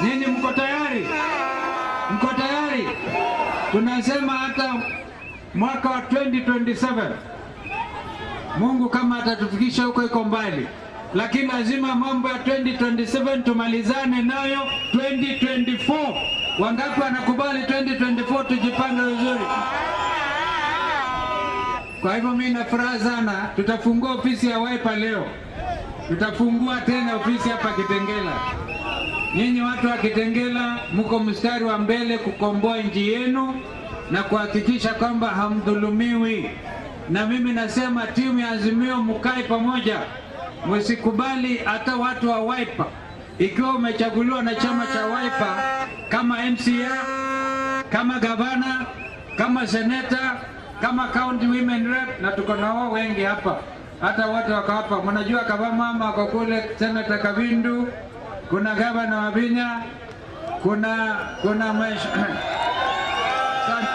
Nyinyi mko tayari? Mko tayari? Tunasema hata mwaka wa 2027 Mungu kama atatufikisha huko iko mbali, lakini lazima mambo ya 2027 tumalizane nayo 2024. Wangapi wanakubali 2024 tujipange vizuri? Kwa hivyo mimi na furaha sana, tutafungua ofisi ya Wiper leo, tutafungua tena ofisi hapa Kitengela. Nyinyi watu wa Kitengela mko mstari wa mbele kukomboa nchi yenu na kuhakikisha kwamba hamdhulumiwi. Na mimi nasema timu ya Azimio mkae pamoja, msikubali hata watu wa Wiper. Ikiwa umechaguliwa na chama cha Wiper kama MCA, kama gavana, kama seneta, kama county women rep, na tuko na wao wengi hapa, hata wote wako hapa. Mnajua kama mama wako kule, seneta Kavindu, kuna gavana Wavinya, kuna kuna mesh... Asante.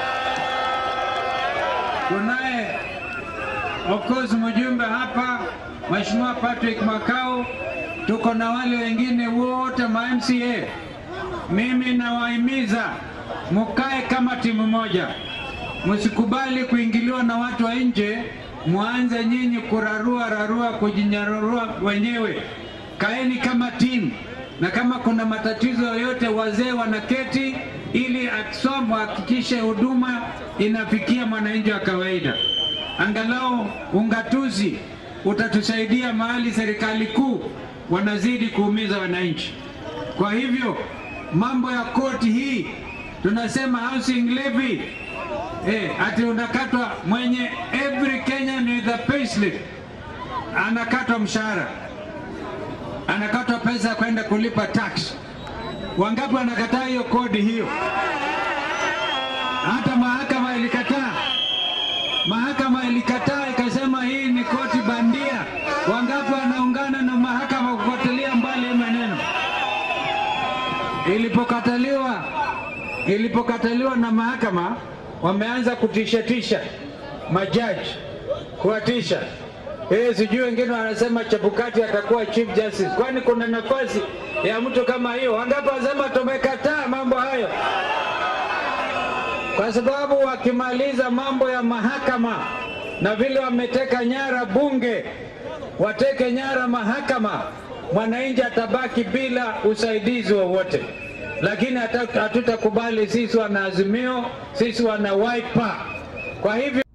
Kunaye of course mjumbe hapa Mheshimiwa Patrick Makau, tuko na wale wengine wote ma MCA. Mimi nawahimiza mukae kama timu moja, msikubali kuingiliwa na watu wa nje, mwanze nyinyi kurarua rarua, kujinyarurua wenyewe. Kaeni kama timu, na kama kuna matatizo yoyote, wazee wanaketi ili aksom hakikishe huduma inafikia mwananchi wa kawaida. Angalau ungatuzi utatusaidia mahali serikali kuu wanazidi kuumiza wananchi. Kwa hivyo mambo ya koti hii tunasema housing levy eh, ati unakatwa mwenye every Kenyan with a payslip anakatwa mshahara, anakatwa pesa kwenda kulipa tax. Wangapi wanakataa hiyo kodi hiyo? Hata mahakama ilikataa, mahakama ilikataa ikasema hii ni koti bandia. Wangapi wanaungana na mahakama kufuatilia mbali hii maneno? Ilipokataliwa, ilipokataliwa na mahakama, wameanza kutishatisha majaji, kuwatisha Eh, sijui wengine wanasema Chebukati atakuwa chief justice. Kwani kuna nafasi ya mtu kama hiyo? Wangapi wanasema tumekataa mambo hayo, kwa sababu wakimaliza mambo ya mahakama na vile wameteka nyara bunge, wateke nyara mahakama, mwananchi atabaki bila usaidizi wowote. Lakini hatutakubali sisi wana Azimio, sisi wana Wiper. Kwa hivyo